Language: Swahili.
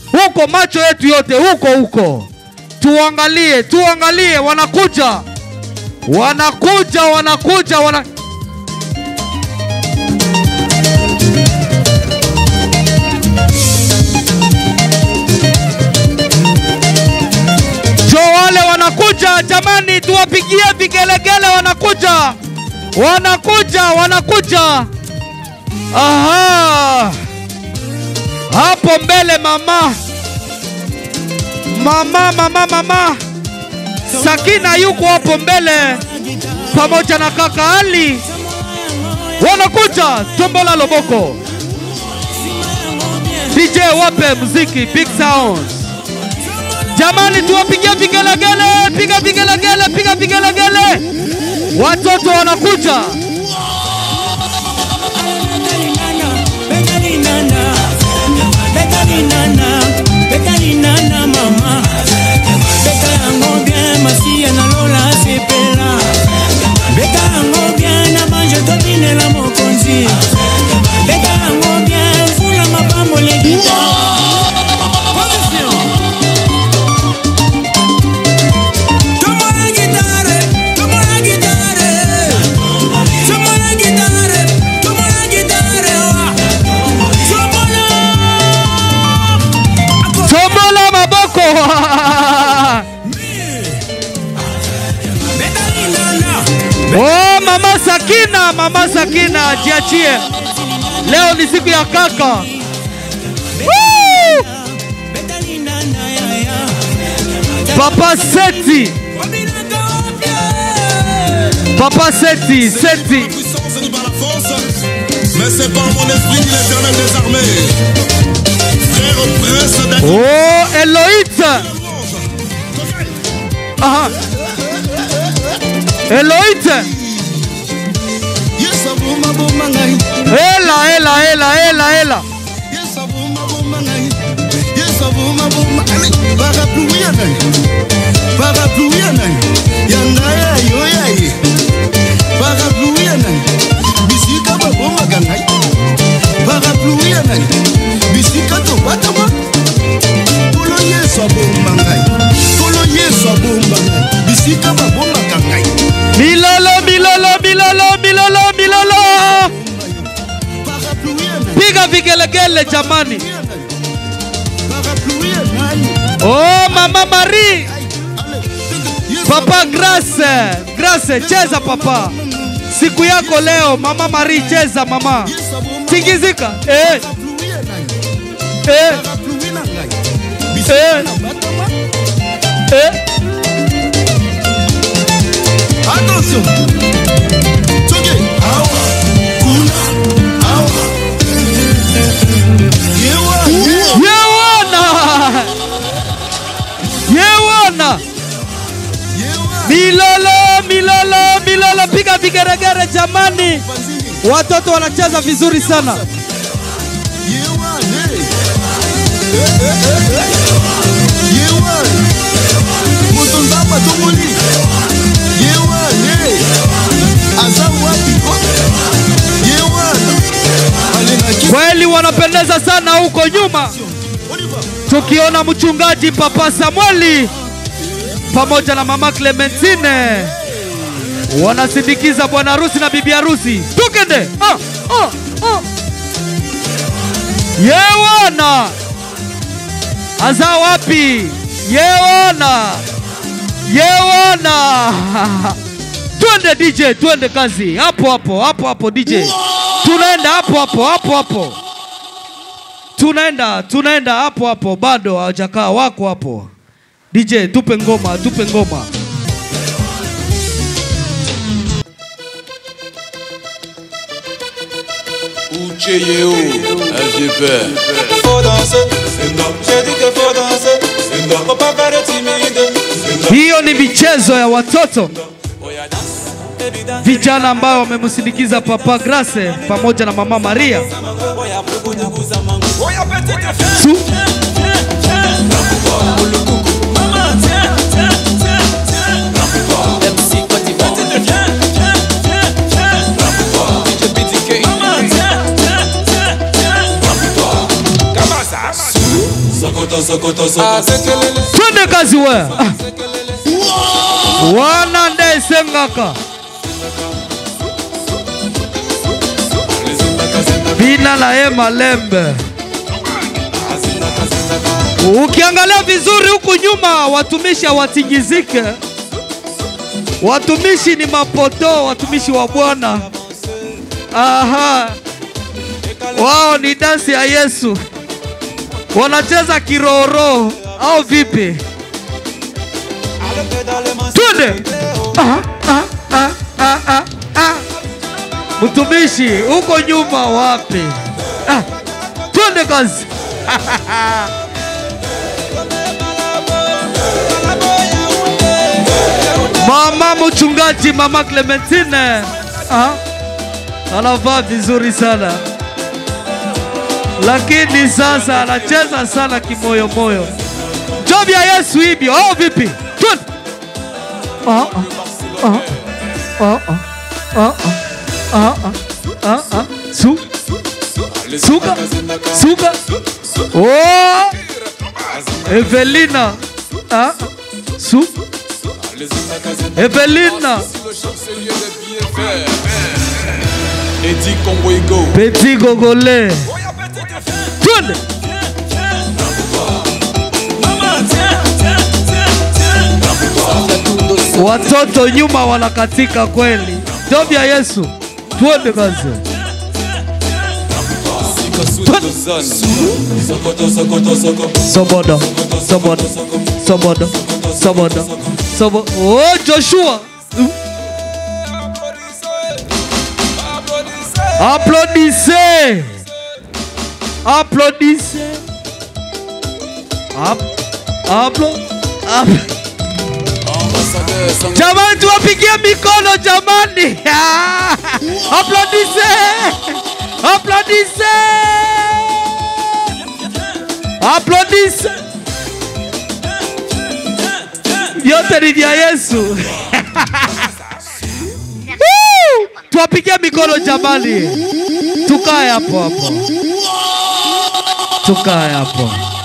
huko, macho yetu yote huko huko, tuangalie, tuangalie, wanakuja, wanakuja, wanakuja, wana jo, wale wanakuja, jamani, tuwapigie vigelegele, wanakuja, wanakuja, wanakuja. Aha, hapo mbele mama, mama, mama, mama Sakina yuko hapo mbele pamoja na kaka Ali, wanakuja Tombola Loboko. DJ wape muziki big sound. Jamani, tuwapigie vigelegele, piga vigelegele, piga vigelegele, watoto wanakuja. bekalinana mama beka yango bien masiya na lola sepela beka yango bien na bange tobinela mokonzi beka yango bien mvula mapambolekita Tomona gitare, tomona gitare, tomona gitare, tomona gitare, wa. Tomona. Tombola maboko Oh, mama Sakina, mama Sakina, jiachie. Leo ni siku ya kaka. Woo! Papa Seti, Papa Seti, Seti. puissance ni par la force, mais c'est par mon esprit, dit l'éternel des armées. Frère prince d'être Oh, Eloït. Aha. Eloït. Yes, abuma buma ngai. Ela, ela, ela, ela, ela. Yes, abuma buma ngai. Yes, abuma buma. Allez, parapluie ya ngai. Parapluie ya ngai. Ya ngai ya yo ya ye. Parapluie ya ngai. Bisika babomaka ngai. Parapluie ya ngai. Bisika tobatama. Kolo Yesu abomba ngai. Kolo Yesu abomba ngai. Bisika babomaka ngai. Milolo, milolo, milolo, milolo, milolo. Parapluie ya ngai. Piga vigelegele jamani. Parapluie ya ngai. Oh, mama Marie. Yes, Papa Grace, Grace, cheza papa. Siku yako leo, mama Marie, cheza mama. Yes, abomba. Tingizika. Eh, Parapluie ya ngai. eh, parapluie na ngai Eh. bisika na batama eh. attention soki awa kuna awa yewa Yewana. Yewana. yewa Milolo, milolo, milolo, piga vigeregere jamani. panzini Watoto wanacheza vizuri sana. yewa le yewa moto nzamba tomoni yewa le aza wapi ko yewa alingaki Kweli wanapendeza sana huko nyuma, Oliver tukiona mchungaji Papa Samueli pamoja na mama Clementine wanasindikiza bwana harusi na bibi harusi. Tukende ah, ah, ah. Yewana aza wapi? Yewana Yewana twende DJ, twende kazi hapo hapo hapo hapo DJ, tunaenda hapo hapo hapo hapo tunaenda tunaenda hapo hapo, bado hawajakaa, wako hapo. DJ, tupe ngoma, tupe ngoma. Ucheyeo, SGP. faut danser, j'ai dit que faut danser, faut pas faire de timide. Hiyo ni michezo ya watoto Oya dance, baby dance, vijana ambao wamemsindikiza Papa Grace pamoja na Mama Maria. oya pukuduguza mangu, oya petite fille. Su Maman, tiens, tiens, tiens, tiens. MC Côte d'Ivoire. Petite viens, viens, viens, viens. DJ BDK. Maman, tiens, tiens, tiens, tiens. Comment ça? Sokoto, Sokoto, Sokoto. twende kazi we Ah. wana nde esengaka bina na ye malembe ukiangalia vizuri huku nyuma watumishi hawatingizike watumishi ni mapoto watumishi wa bwana aha wao ni dansi ya yesu wanacheza kiroro au vipi twende Ah, ah, ah, ah, ah, ah. mtumishi huko nyuma wapi ah. twende kazi mama mchungaji mama clementine ah. anavaa vizuri sana lakini sasa anacheza sana kimoyomoyo job ya yesu hivyo au vipi Twende. Ah, ah, ah, ah, ah, ah, ah, ah, ah, ah. Su- suka suka oh. evelina ah, ah. su evelina Eddie Congo petit gogole twende watoto nyuma wanakatika kweli job ya yesu twende kazi Sokoto, Sokoto, Sokoto. sobodo sobodo sobodo sobodo sobodo oh joshua applaudissez applaudissez App, applo, app. Ambassadeur Sango. Jamani, tuwapigie mikono jamani! Applaudissez! Applaudissez! Applaudissez! Vyote ni vya Yesu. Woo! Tuwapigie mikono jamani, tukae hapo hapo, tukae hapo.